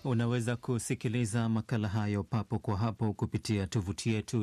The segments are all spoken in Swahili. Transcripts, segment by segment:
Unaweza kusikiliza makala hayo papo kwa hapo kupitia tovuti yetu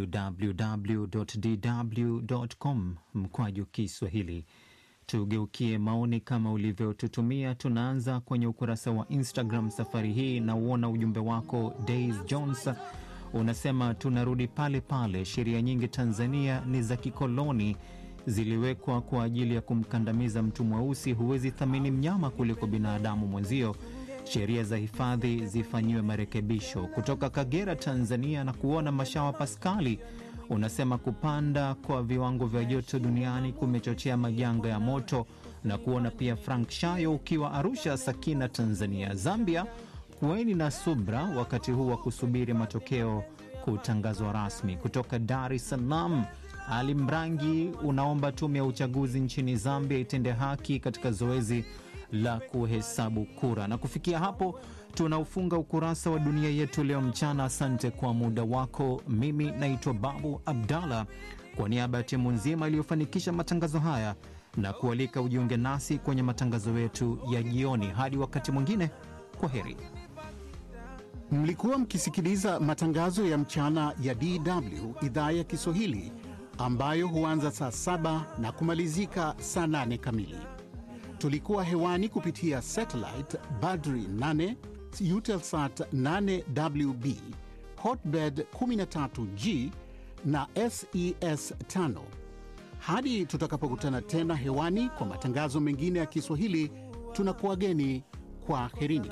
www.dw.com mkwaju Kiswahili. Tugeukie maoni kama ulivyotutumia. Tunaanza kwenye ukurasa wa Instagram safari hii, na uona ujumbe wako Days Jones unasema tunarudi pale pale, sheria nyingi Tanzania ni za kikoloni, ziliwekwa kwa ajili ya kumkandamiza mtu mweusi. Huwezi thamini mnyama kuliko binadamu mwenzio. Sheria za hifadhi zifanyiwe marekebisho. Kutoka Kagera, Tanzania, na kuona Mashawa Paskali unasema kupanda kwa viwango vya joto duniani kumechochea majanga ya moto, na kuona pia Frank Shayo ukiwa Arusha, Sakina, Tanzania. Zambia, kuweni na subra wakati huu wa kusubiri matokeo kutangazwa rasmi. Kutoka Dar es Salaam, Ali Mrangi unaomba tume ya uchaguzi nchini Zambia itende haki katika zoezi la kuhesabu kura. Na kufikia hapo tunaufunga ukurasa wa dunia yetu leo mchana. Asante kwa muda wako. Mimi naitwa Babu Abdallah, kwa niaba ya timu nzima iliyofanikisha matangazo haya na kualika ujiunge nasi kwenye matangazo yetu ya jioni. Hadi wakati mwingine, kwa heri. Mlikuwa mkisikiliza matangazo ya mchana ya DW idhaa ya Kiswahili ambayo huanza saa saba na kumalizika saa nane kamili. Tulikuwa hewani kupitia satellite Badri 8 Eutelsat 8WB Hotbird 13G na SES 5. Hadi tutakapokutana tena hewani kwa matangazo mengine ya Kiswahili, tunakuwageni kwa herini.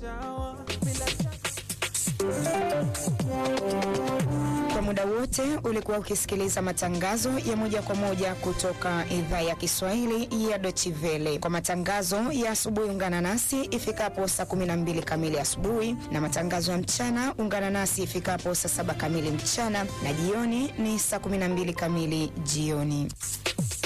Kwa muda wote ulikuwa ukisikiliza matangazo ya moja kwa moja kutoka idhaa ya Kiswahili ya Deutsche Welle. Kwa matangazo ya asubuhi, ungana nasi ifikapo saa 12 kamili asubuhi, na matangazo ya mchana ungana nasi ifikapo saa saba kamili mchana, na jioni ni saa 12 kamili jioni.